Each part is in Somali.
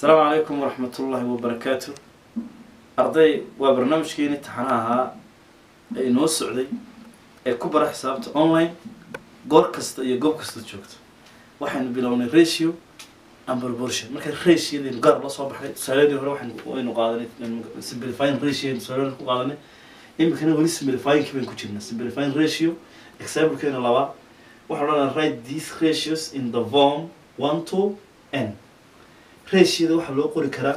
asalaamu calaykum waraxmatullaahi wabarakaatu arday waa barnaamijkeeni taxana ahaa ee inoo socday ee ku bara xisaabta online goor kasta iyo goob kasta joogto waxaynu bilownay ratio and proportion marka ratiodeenu gaar la soo baxday tusaaladii hore waxaynu waynu qaadanay simplifying ratio tusaaladii ku qaadanay iminkana weli simplifyingkii baynu ku jirnaa simplifying ratio examplekeena labaad waxaa odhanaa write these ratios in the form one to n ratioda waxaa loo qori karaa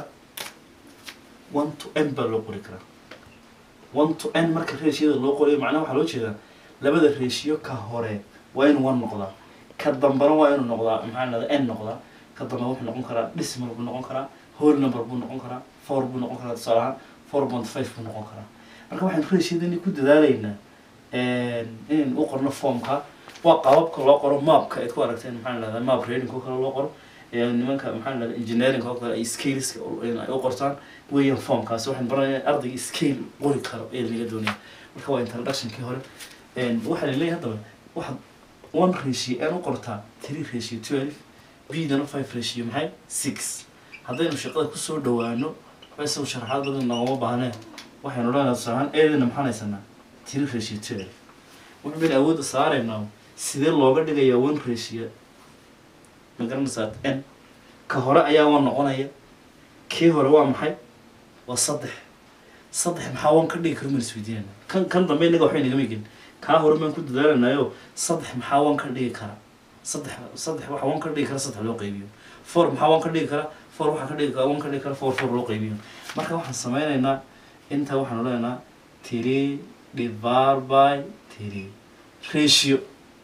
one to n baa loo qori karaa one to n marka ratioda loo qoriyo macnaha waxaa loo jeedaa labada ratio ka hore waa inuu one noqdaa ka dambana waa inuu noqdaa maxaa lahada n noqdaa ka dambe wuxuu noqon karaa decimal buu noqon karaa whole number buu noqon karaa four buu noqon karaa tusaale ahaan four point five buu noqon karaa marka waxaynu ratiodan ku dadaalaynaa inaynu u qorno formka waa qaababka loo qoro maapka aad ku aragteen maxaa lahada map reading oo kale loo qoro nimanka maxaa lahada engineering oo kale ay scaleska ay u qortaan weeyaan formkaasi waxaan baranaya ardayga scale qori karo ee laga doonaya marka waa introductionkii hore waxaa laleeyahay haddaba waxaad one ratio aan u qortaa three ratio twelve b-dana five ratio maxay six haddaynu shaqada kusoo dhawaano isagu sharaxaad badan noogama baahneen waxaynu odhanaa tusaalahaan eedana maxaan haysanaa three ratio twelve wuxuu baynu awoodda saaraynaa sidee looga dhigayaa one ratio ma garanaysaa n ka hore ayaa one noqonaya kii hore waa maxay waa saddex saddex maxaa one ka dhigi karo maan isweydiinayna kan kan dambe inaga waxba inagama gelin kaa hore baan ku dadaalanayo saddex maxaa one ka dhigi kara saddex saddex waxa one ka dhigi kara saddex loo qaybiyo four maxaa one ka dhigi kara four waxaa ka dhigi kara one ka dhigi kara four four loo qaybiyo marka waxaan sameynaynaa intaa waxaanu leenaha three divided by three ratio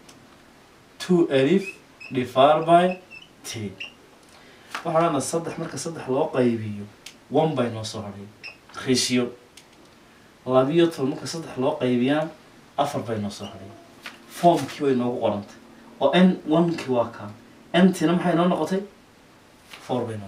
two alif divided by three waxaa leenaha saddex marka saddex loo qaybiyo one bay noo soo hadhay ratio labiyo toban marka saddex loo qaybiyaan afar bay noo soo hadhay formkii way noogu qorantay oo n onekii waa kaa ntina maxay noo noqotay four bay noo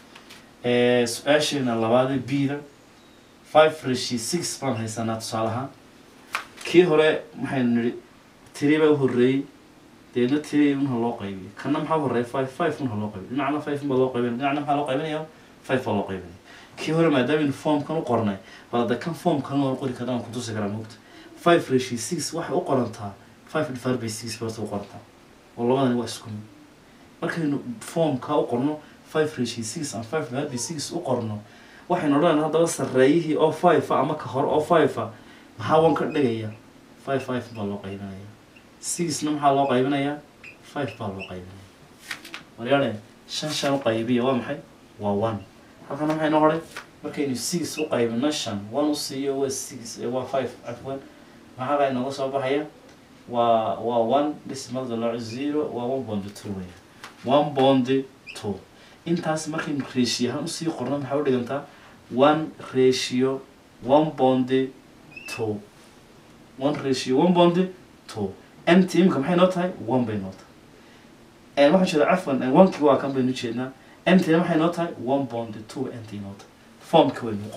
noqotay su-aasheena labaadee b-da five ratio six baan haysanaa tusaale ahaan kii hore maxaynu nidhi tiri baa u horreeyey deedna tiri unha loo qaybiyay kana maxaa horreeya five five unha loo qaybiy dhinacna five baa loo qaybinaya dhinacna maxaa loo qaybinaya five baa loo qaybinaya kii hore maadaamaynu formkan u qornay bal hadda kan formkan waa qori karaan ku tusi karaa moogta five ratio six waxay u qorantaa five divided by six bay horta u qorantaa oo labadani waa isku mid markaynu formka u qorno five ratio six and five divided by six u qorno waxaynu odhanayna haddaba sarreeyihii oo five a ama ka hore oo five a maxaa one ka dhigaya five five baa loo qaybinaya sixna maxaa loo qaybinayaa five baa loo qaybinaya waryaane shan shan u qaybiya waa maxay waa one halkana maxay noo horay markaynu six u qaybino shan one u siiyo waa six waa five cafwan maxaa baa inooga soo baxaya waa waa one decimal dollar zero waa one bond two weya one bond two intaas markaynu ratio ahaan usii qorno maxaa u dhigantaa one ratio one bond two one ratio one bond two mt imika maxay noo tahay one bay noo tahay waxaan jeeda cafwan onekii waa kan baynu jeednaa mtina maxay noo tahay one bond two nt noo tahay formka waynu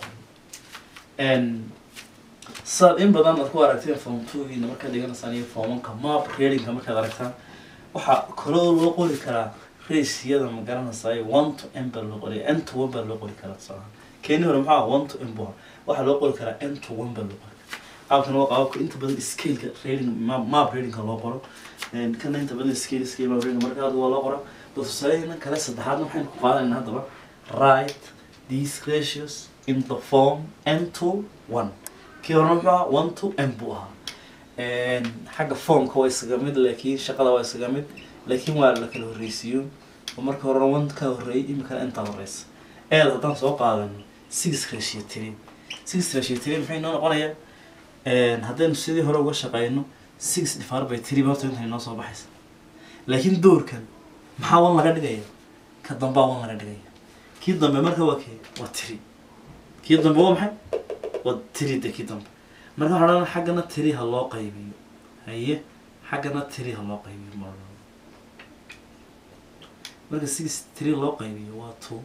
qoray saad in badan aad ku aragteen form twogiina markaad dhiganaysaan iyo formanka map readingka markaad aragtaan waxaa kaloo loo qori karaa ratioyada ma garanaysaay one to n baa loo qoriya n to one baa loo qori karaa tusaalaha keeni hore maxaa one to n bua waxaa loo qori karaa n to one baa loo qori karaa qaabkan waa qaababka inta badan scaleka reading map readingka loo qoro kana inta badan scale scale map reading marka waa loo qora bal tusaaleyna kale saddexaadna waxaynu ku qaadanayna haddaba write these ratios in the form n to one kii hore maxaa one to n buu ahaa xagga formka waa isaga mid laakiin shaqada waa isaga mid laakiin waa la kala horreysiiyo oo marka horena one ka horreeyay imikana intaa horeysa eed haddaan soo qaadano six ratio three six ratio three maxay noo noqonayaa haddaynu sidii hore uga shaqeyno six divided by three horta intan inoo soo baxaysa laakiin doorkan maxaa wan laga dhigaya ka dambaa wan laga dhigaya kii dambe marka waa kee waa three kii dambe waa maxay waa three de kii dambe marka waxaa odhan xaggana three ha loo qaybiyo haye xaggana three ha loo qaybiyo mar marka six three loo qaybiyo waa two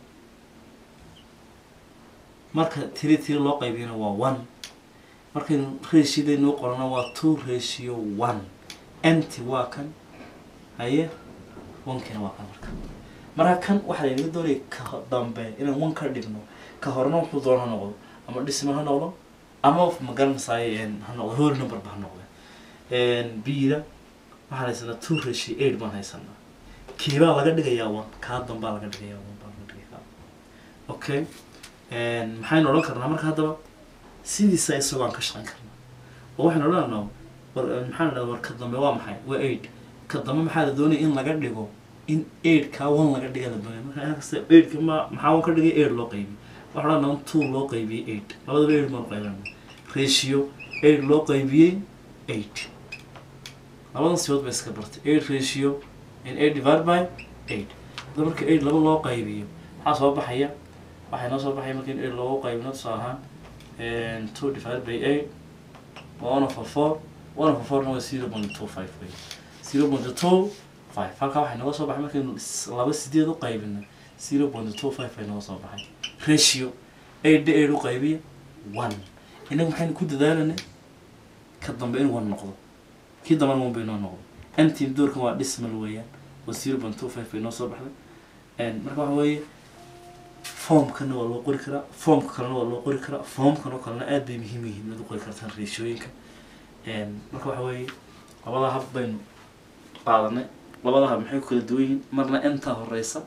marka three three loo qaybiyona waa one markaynu ratiodeenu u qorano waa two ratio one nt waa kan haye onkina waa kan marka marka kan waxaa laynaga doonaya ka dambe inaan one ka dhigno ka horena wuxuu doona ha noqdo ama decimal ha noqdo ama magaranaysaay ha noqdo whole numberba ha noqdo bida waxaan haysanaa two ratio eight baan haysanaa kiibaa laga dhigayaa one kaa dambaa laga dhigayaa one baa laga dhigayaa okay maxaynu odhan karnaa marka haddaba sidiisa isagoo aan ka shaqayn karnaa oo waxaynu odhanaa war maxaan idhahda war ka dambe waa maxay waa eight ka dambe maxaa la doonaya in laga dhigo in eight kaa one laga dhiga la doonaya marka in kasta eightka ma maxaa one ka dhigay eight loo qaybiyey waxaan odhanaa two loo qaybiyey eight labadaba eight baan qaybana ratio eight loo qaybiyey eight labadan sibood bay iska bartay eight ratio in eight divided by eight hadda marka eight laba loo qaybiyo maxaa soo baxaya waxay noo soo baxaya marka in eight loogu qaybino tusaale ahaan two divided by eight one over four one over fourna waa zero point two five way zero point two five halkaa waxay nooga soo baxay markaynu laba sideed u qaybino zero point two five ay nooga soo baxay ratio eight eight u qaybiya one inaga maxaynu ku dadaalanay ka dambe in one noqdo kii dambana one bay noo noqdo antim doorkan waa decimal weeyaan waa zero point two five bay noo soo baxday marka waxa weeye formkana waa loo qori karaa formka kalena waa loo qori karaa formkan oo kalena aad bay muhiim yihiin inaad u qori kartaan ratioyinka marka waxa weeye labada hab baynu qaadanay labada hab maxay ku kala duwan yihiin marna intaa horeysa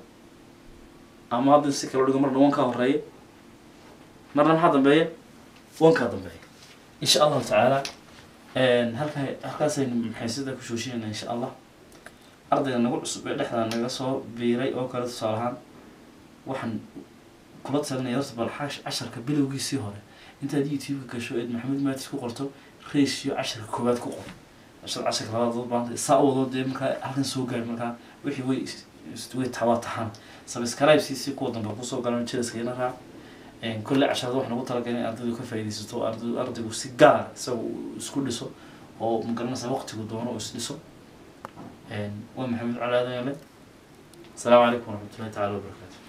ama hadda si kala dhigo marna wankaa horeeya marna maxaa dambeeya wankaa dambeeya insha allahu tacaala halkaa halkaasaynu maxay sidaa ku shooshinayna insha allah ardayga nagu cusub ee dhexdaa naga soo biiray oo kale tusaale ahaan waxaan kula talinaya horta bal xash casharka bilowgiisii hore intaad youtube-ka gasho eed maxamed maatis ku qorto ratio casharka koowaad ku qor cashar casharka labaad dood baanta saa u wado dee markaa halkan soo gaari markaa wixii way way tawaa tahaan subscribe si si kuwa dambe kusoo galan jelaska ina raac kolle casharada waxaan ugu talagalay in ardaydu ka faa'iidaysato arday ardaygu si gaar isaga isku dhiso oo magaranaysa waqtigu doono oo isdhiso waa maxamed cali aadan yale السلام عليكم ورحمة الله تعالى وبركاته